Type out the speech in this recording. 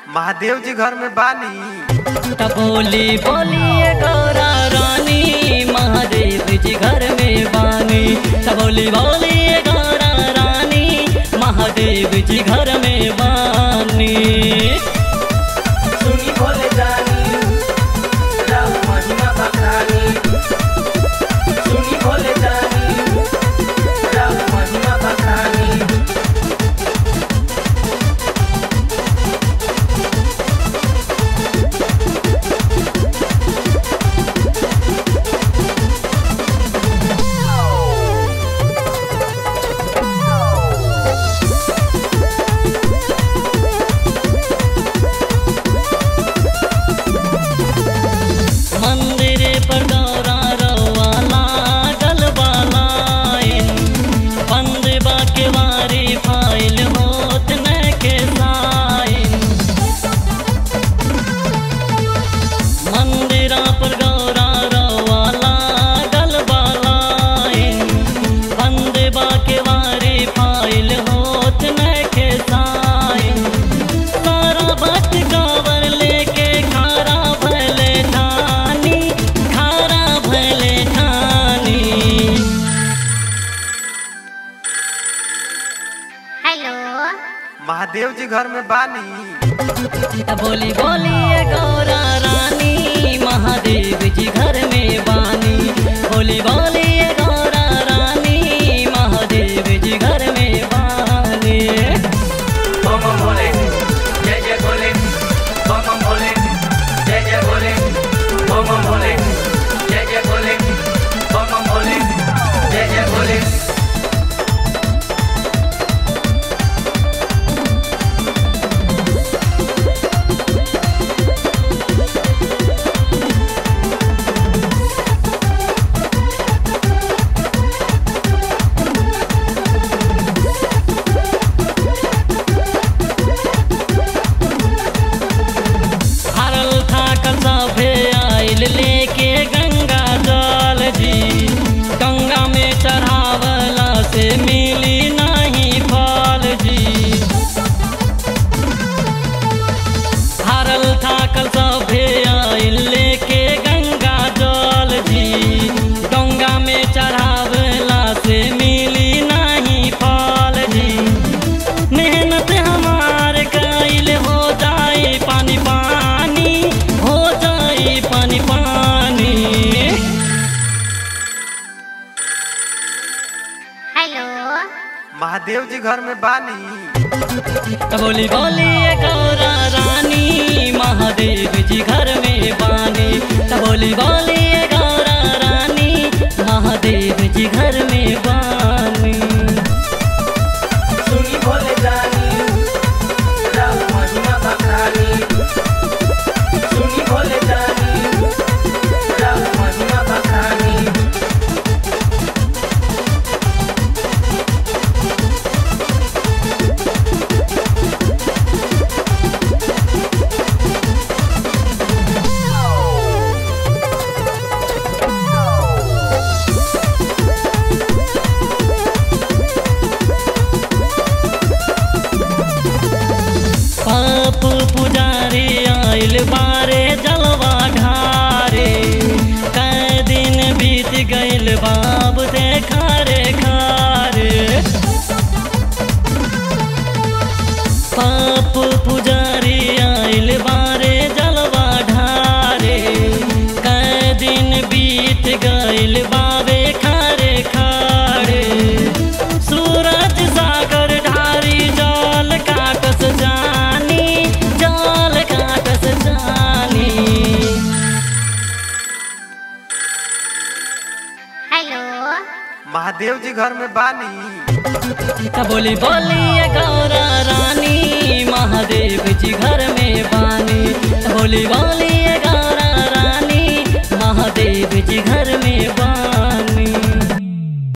महादेव जी घर में बानी त बोली बोलिए गौरा रानी महादेव जी घर में बानी त बोली बोलिए गौरा रानी महादेव जी घर में बानी सुनी भोले जानी राम महिमा बखानी सुनी भोले जानी राम महिमा बखानी मंदिर पर गौरा रवाला गलबालाइन बंद बाके वारी फाइल होत न के साइन मंदिरा पर गौरा रवाला गलबालाइन बंद बाके वारी फाइल होत न के साइन सारा भक्त कांवर लेके खारा भले ठानी खारा भले ठानी हेलो महादेव जी घर में बानी त बोली बोलिए गौरा रानी महादेव जी घर में बानी बोली बोलिए गौरा रानी महादेव जी घर में बानी बम बम भोले जय जय भोले बम बम भोले जय जय भोले बम बम भोले जय जय भोले बम बम भोले जय जय भोले हरल था सभे आइल लेके गंगा जल जी गंगा में चढ़ावला से मिली नहीं फल जी हरल था सभे आइल लेके गंगा जल जी गंगा में चढ़ावला से मिली नहीं फल जी मेहनत हमार कैल हो जाए पानी पानी हो जाए पानी पानी हेलो महादेव जी घर में बानी त बोली बोलिए गौरा रानी महादेव जी घर में बानी त बोली बोलिए गौरा रानी महादेव जी घर में बानी सुनी भोले जानी राम महिमा बखानी सुनी भोले जानी राम महिमा बखानी पाप पुजारी आइल बारे जलवा ढारे कै दिन बीत गइल बाब देखा रे खारे पाप पुजारी आइल बारे जलवा ढारे कै दिन बीत गइल बाबे खारे खारे सूरज सागर ढारी जल काटस जानी जल काटस जानी हेलो महादेव जी घर में बानी त बोली बोलिए गौरा रानी महादेव जी घर में बानी त बोली बोलिए गौरा रानी महादेव जी घर